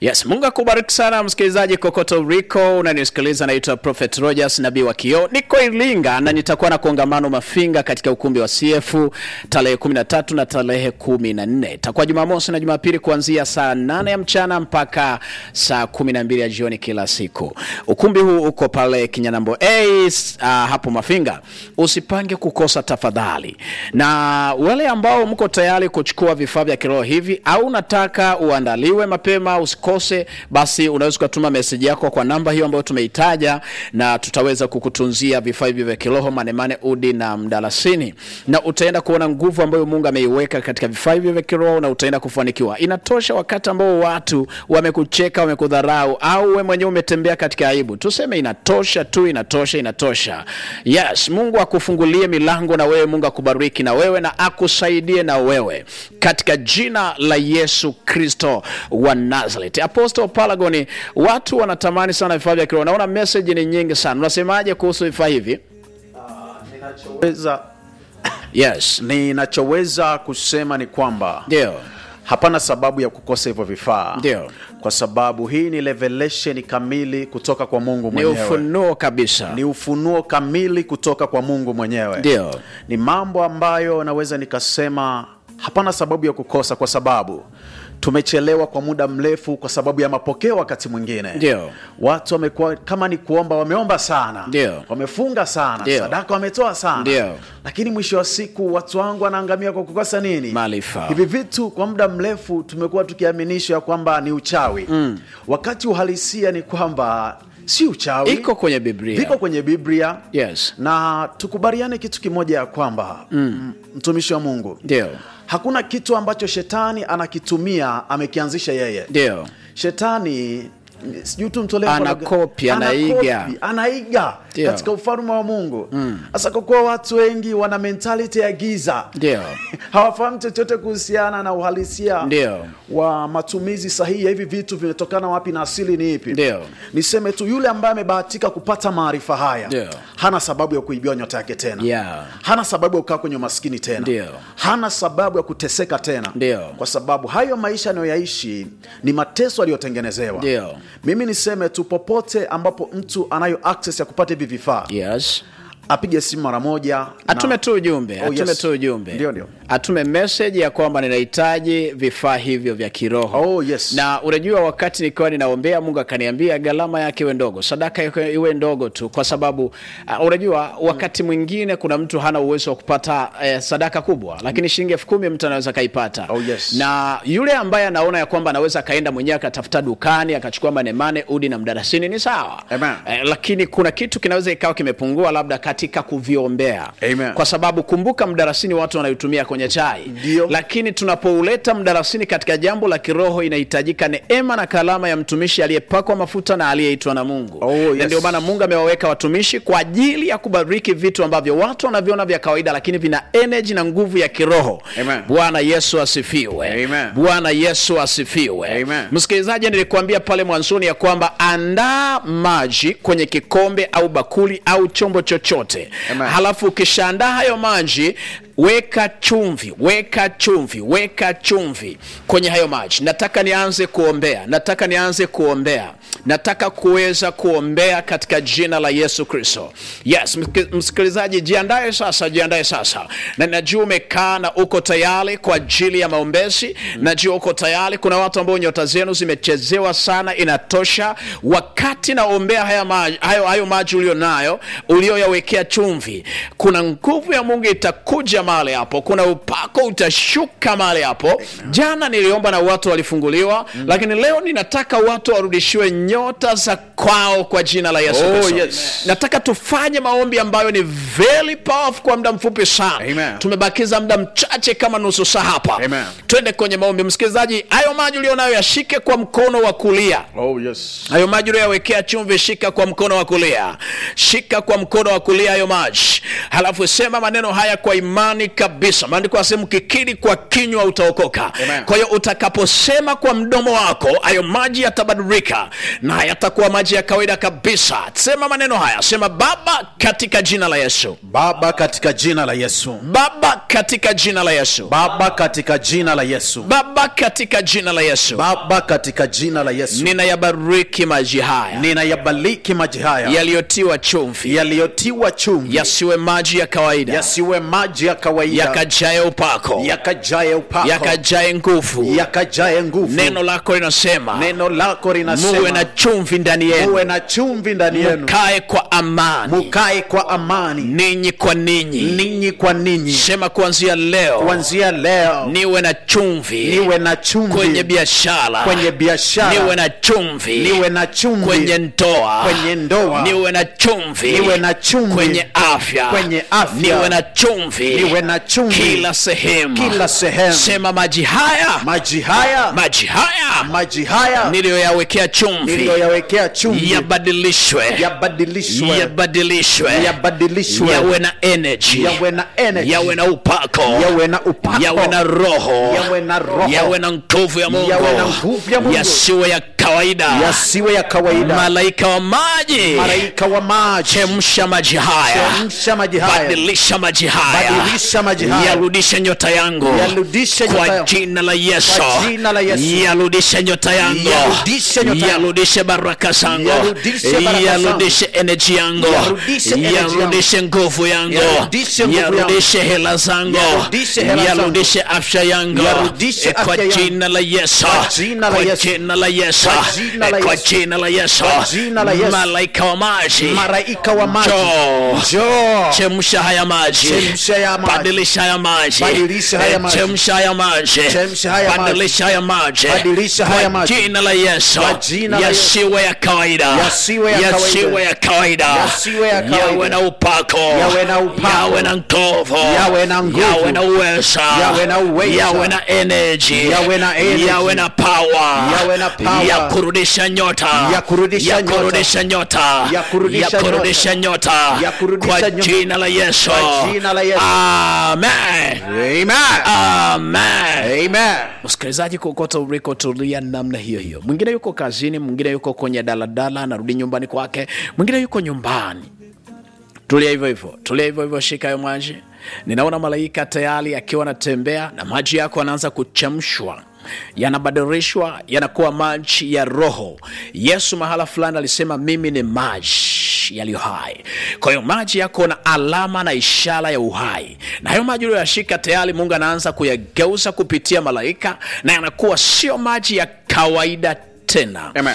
Yes, Mungu akubariki sana msikilizaji kokote uliko unanisikiliza. Naitwa Prophet Rogers nabii wa kioo, niko Iringa na nitakuwa na kongamano Mafinga katika ukumbi wa CF tarehe 13 na tarehe 14. Itakuwa Jumamosi na Jumapili kuanzia saa 8 ya mchana mpaka saa 12 ya jioni kila siku. Ukumbi huu uko pale Kinyanambo A uh, hapo Mafinga. Usipange kukosa tafadhali, na wale ambao mko tayari kuchukua vifaa vya kiroho hivi au unataka uandaliwe mapema usikose, basi unaweza ukatuma meseji yako kwa namba hiyo ambayo tumeitaja, na tutaweza kukutunzia vifaa hivi vya kiroho manemane, udi na mdalasini, na utaenda kuona nguvu ambayo Mungu ameiweka katika vifaa hivi vya kiroho na utaenda kufanikiwa. Inatosha wakati ambao watu wamekucheka, wamekudharau, au wewe mwenyewe umetembea katika aibu, tuseme inatosha tu, inatosha, inatosha. Yes, Mungu akufungulie milango na wewe, Mungu akubariki na wewe na akusaidie na wewe katika jina la Yesu Kristo wa Nazareth. Apostle Palagoni, watu wanatamani sana vifaa vya kiroho. Naona message ni nyingi sana, unasemaje kuhusu vifaa hivi? Ninachoweza, Yes, ninachoweza kusema ni kwamba ndio hapana sababu ya kukosa hivyo vifaa, Ndio. kwa sababu hii ni revelation kamili kutoka kwa Mungu ni mwenyewe, ufunuo kabisa. ni ufunuo kamili kutoka kwa Mungu mwenyewe. Ndio. ni mambo ambayo naweza nikasema hapana sababu ya kukosa, kwa sababu tumechelewa kwa muda mrefu kwa sababu ya mapokeo. Wakati mwingine Ndio. watu wamekuwa kama ni kuomba, wameomba sana, Ndio. wamefunga sana, Ndio. sadaka wametoa sana, Ndio. lakini mwisho wa siku watu wangu wanaangamia kwa kukosa nini? Maarifa. Hivi vitu kwa muda mrefu tumekuwa tukiaminishwa ya kwamba ni uchawi wakati uhalisia ni kwamba si uchawi, Iko kwenye Biblia. viko kwenye Biblia Yes. na tukubaliane kitu kimoja ya kwamba mm. mtumishi wa Mungu, Ndio. hakuna kitu ambacho shetani anakitumia amekianzisha yeye. Ndio. Shetani sijui tu mtolee mfano gani. Anakopi, anaiga. Anakopi, anaiga Ndio. katika ufalme wa Mungu. Sasa kwa kuwa watu wengi wana mentality ya giza Ndio. hawafahamu chochote kuhusiana na uhalisia Ndio. wa matumizi sahihi ya hivi vitu vimetokana wapi na asili ni ipi. Ndio. Niseme tu yule ambaye amebahatika kupata maarifa haya Ndio. hana sababu ya kuibiwa nyota yake tena Yeah. hana sababu ya kukaa kwenye umaskini tena Ndio. hana sababu ya kuteseka tena Ndio. kwa sababu hayo maisha anayoyaishi ni mateso aliyotengenezewa Ndio. mimi niseme tu popote ambapo mtu anayo access ya kupata hivi vifaa Yes. apige simu mara moja na- Atume tu ujumbe, Oh, atume yes. tu ujumbe. Ndio, ndio. Atume message ya kwamba ninahitaji vifaa hivyo vya kiroho. Oh, yes. Na unajua wakati nikiwa ninaombea Mungu akaniambia gharama yake iwe ndogo, sadaka yake iwe ndogo tu, kwa sababu uh, unajua wakati mwingine kuna mtu hana uwezo wa kupata eh, sadaka kubwa, lakini shilingi elfu kumi mtu anaweza kaipata. Oh, yes. Na yule ambaye anaona ya kwamba anaweza akaenda mwenyewe akatafuta dukani akachukua manemane, udi na mdarasini ni sawa. Amen. Eh, lakini kuna kitu kinaweza ikawa kimepungua labda katika kuviombea Amen. kwa sababu kumbuka, mdarasini watu wanaitumia kwenye chai Ndio. lakini tunapouleta mdarasini katika jambo la kiroho, inahitajika neema na kalama ya mtumishi aliyepakwa mafuta na aliyeitwa na Mungu. Oh, yes. Na ndio maana Mungu amewaweka watumishi kwa ajili ya kubariki vitu ambavyo watu wanaviona vya kawaida, lakini vina energy na nguvu ya kiroho. Amen. Bwana Yesu asifiwe. Amen. Bwana Yesu asifiwe. Amen. Msikilizaji, nilikuambia pale mwanzoni ya kwamba andaa maji kwenye kikombe au bakuli au chombo chochote, Amen. halafu ukishaandaa hayo maji weka chumvi, weka chumvi, weka chumvi kwenye hayo maji. Nataka nianze kuombea, nataka nianze kuombea, nataka kuweza kuombea katika jina la Yesu Kristo. Yes, msiki- msikilizaji, jiandae sasa, jiandae sasa, na najua umekaa na uko tayari kwa ajili ya maombezi. Najua uko tayari. Kuna watu ambao nyota zenu zimechezewa sana, inatosha. Wakati naombea haya maji, hayo, hayo maji ulio nayo ulioyawekea chumvi, kuna nguvu ya Mungu itakuja mahali hapo, kuna upako utashuka mahali hapo. Jana niliomba na watu walifunguliwa, lakini leo ninataka watu warudishiwe nyota za kwao kwa jina la Yesu Oh, Kristo. yes. Nataka tufanye maombi ambayo ni very powerful kwa muda mfupi sana. Amen. Tumebakiza muda mchache kama nusu saa hapa. Amen. Twende kwenye maombi. Msikilizaji, hayo maji ulionayo yashike kwa mkono wa kulia. Oh, yes. Hayo maji uliyoyawekea chumvi, shika kwa mkono wa kulia, shika kwa mkono wa kulia hayo maji, halafu sema maneno haya kwa imani imani kabisa maandiko asehemu kikiri kwa kinywa utaokoka Amen. kwa hiyo utakaposema kwa mdomo wako hayo maji yatabadilika na yatakuwa maji ya kawaida kabisa sema maneno haya sema baba katika jina la yesu baba katika jina la yesu baba katika jina la yesu baba katika jina la yesu baba katika jina la yesu baba katika jina la yesu ninayabariki maji haya ninayabaliki maji haya yaliyotiwa chumvi yaliyotiwa chumvi yasiwe maji ya kawaida yasiwe maji ya kawaida yakajaye upako yakajaye upako yakajaye nguvu yakajaye nguvu neno lako linasema neno lako muwe linasema na chumvi ndani yenu muwe na chumvi ndani yenu kae kwa amani mukae kwa amani ninyi kwa ninyi ninyi kwa ninyi sema kuanzia leo kuanzia leo niwe na chumvi niwe na chumvi kwenye biashara kwenye biashara niwe na chumvi niwe na chumvi kwenye ndoa kwenye ndoa niwe na chumvi niwe na chumvi kwenye afya kwenye afya niwe na chumvi niwe na chumvi kila sehemu kila sehemu sema maji haya maji haya maji haya maji haya niliyoyawekea chumvi niliyoyawekea chumvi yabadilishwe yabadilishwe yabadilishwe yabadilishwe yawe na energy yawe na energy yawe na upako yawe na upako yawe na roho yawe na roho yawe na nguvu ya mungu Yawe na nguvu ya Mungu. yasiwe ya kawaida yasiwe ya kawaida malaika wa maji malaika wa maji chemsha maji haya chemsha maji haya badilisha maji haya Badilisha maji haya. yarudishe nyota yangu Yarudishe nyota kwa yangu. jina la yesu Kwa jina la Yesu. yarudishe nyota yangu Yarudishe nyota yangu. yarudishe baraka zangu Yarudishe baraka zangu. yarudishe energy yangu Yarudishe energy yangu. yarudishe nguvu yangu Yarudishe nguvu yangu. yarudishe hela zangu Yarudishe hela zangu. yarudishe afya yangu Yarudishe Eh, kwa afya yangu. jina la yesu Kwa jina la Kwa Yesu. jina la yesu Kwa jina la Eh, kwa Yesu. jina la yesu Kwa jina la Yesu. malaika wa maji malaika wa maji Njoo. njoo chemsha haya maji Chemsha haya maji. badilisha haya maji Badilisha haya Eh, maji. chemsha haya maji Chemsha haya maji. badilisha haya maji Badilisha Kwa haya maji. jina la yesu Kwa jina la Yesu. yasiwe ya kawaida Yasiwe ya kawaida. yasiwe ya kawaida Yasiwe ya kawaida. yawe na upako Yawe na upako. yawe na nguvu Yawe na nguvu. yawe na uweza Yawe na uweza. yawe na energy Yawe na energy. yawe na power Yawe na power. ya kurudisha nyota Ya kurudisha ya nyota. kurudisha nyota Ya kurudisha ya kurudisha nyota Ya kurudisha kwa nyota. jina la Yesu Kwa jina la Yesu. amen amen amen amen msikilizaji kokota uliko tulia namna hiyo hiyo mwingine yuko kazini mwingine yuko kwenye daladala anarudi nyumbani kwake mwingine yuko nyumbani tulia hivyo hivyo tulia hivyo hivyo shika hayo maji ninaona malaika tayari akiwa anatembea na maji yako yanaanza kuchemshwa yanabadilishwa yanakuwa maji ya roho yesu mahala fulani alisema mimi ni maji yaliyo hai kwa hiyo maji yako na alama na ishara ya uhai na hayo maji uliyoyashika tayari mungu anaanza kuyageuza kupitia malaika na yanakuwa sio maji ya kawaida tena Amen.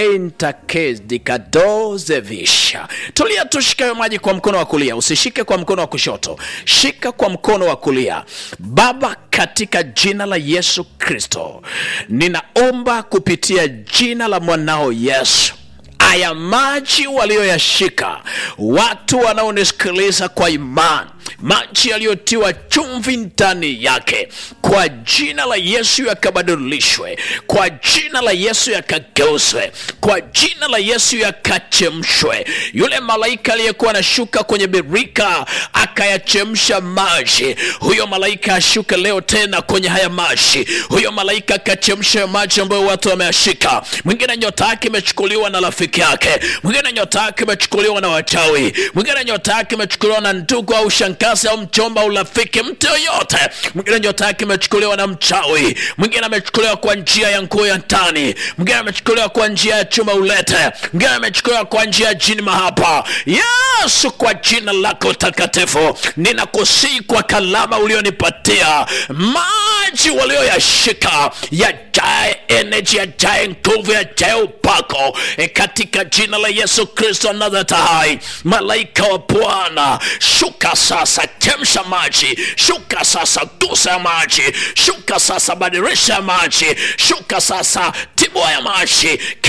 entakezdikadozevisha tulia tushike hayo maji kwa mkono wa kulia usishike kwa mkono wa kushoto shika kwa mkono wa kulia baba katika jina la yesu kristo ninaomba kupitia jina la mwanao yesu aya maji walioyashika watu wanaonisikiliza kwa imani maji yaliyotiwa chumvi ndani yake kwa jina la yesu yakabadilishwe kwa jina la yesu yakageuzwe kwa jina la yesu yakachemshwe yule malaika aliyekuwa anashuka kwenye birika akayachemsha maji huyo malaika ashuke leo tena kwenye haya maji huyo malaika akachemsha maji ambayo watu wameyashika mwingine nyota yake imechukuliwa na rafiki yake mwingine nyota yake imechukuliwa na wachawi mwingine nyota yake imechukuliwa na ndugu au shangazi au mchomba au rafiki mtu yoyote mwingine nyota yake imechukuliwa na mchawi mwingine amechukuliwa kwa njia ya nguo ya ndani mwingine amechukuliwa kwa njia ya chuma ulete mwingine amechukuliwa kwa njia ya jini mahapa yesu kwa jina lako takatifu ninakusii kwa kalama ulionipatia maji walioyashika yajae energy yajae nguvu yajae upako e katika jina la yesu kristo nazareti hai malaika wa bwana shuka sasa chemsha maji shuka sasa gusa ya maji shuka sasa badirisha ya maji shuka sasa tibua ya maji kila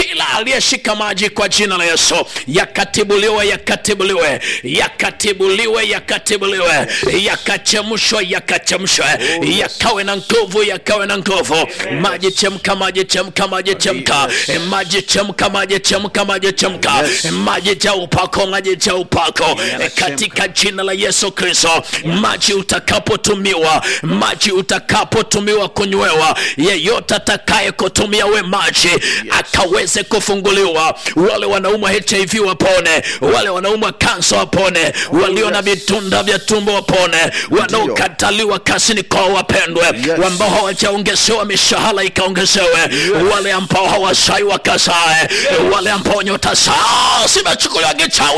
kila aliyeshika maji kwa jina la yesu yakatibuliwe yakatibuliwe yakatibuliwe yakatibuliwe yakachemshwa yakachemshwe yakawe na nguvu yakawe na nguvu maji chemka maji chemka maji chemka Eh, maji chemka maji chemka maji chemka Yes. Eh, maji cha upako maji cha upako Eh, katika jina la yesu kristo maji utakapotumiwa maji utakapotumiwa kunywewa yeyote atakaye kutumia we maji akaweze kufunguliwa wale wanaumwa hiv wapone wale wanaumwa kansa wapone walio na yes. vitunda vya tumbo wapone wanaokataliwa kasini kwao wapendwe Yes. ambao hawajaongezewa mishahara ikaongezewe wale ambao hawasai wakasae wale ambao nyota sao zimechukuliwa kichawi